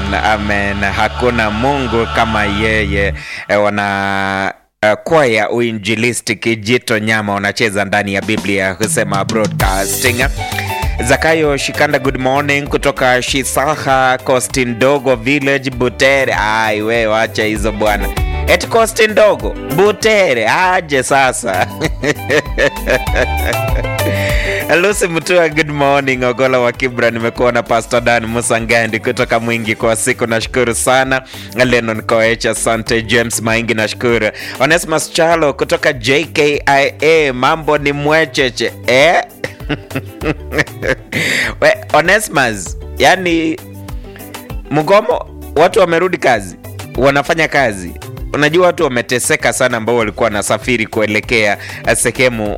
amen, amen. Hakuna Mungu kama yeye. E, wana uh, kwaya uinjilisti Kijito Nyama wanacheza ndani ya Biblia husema broadcasting. Zakayo Shikanda, good morning kutoka Shisaha Kosti Ndogo Village Butere. Ai we wacha hizo bwana, eti Kosti Ndogo Butere aje sasa Lucy Mutua, good morning. Ogola wa Kibra, nimekuwa na Pastor Dan Musangandi kutoka Mwingi kwa siku, nashukuru sana. Lennon Koech, asante. James Maingi, nashukuru. Onesmus Chalo kutoka JKIA, mambo ni mwecheche eh? We, Onesmus, yani mgomo, watu wamerudi kazi, wanafanya kazi Unajua watu wameteseka sana, ambao walikuwa wanasafiri kuelekea sehemu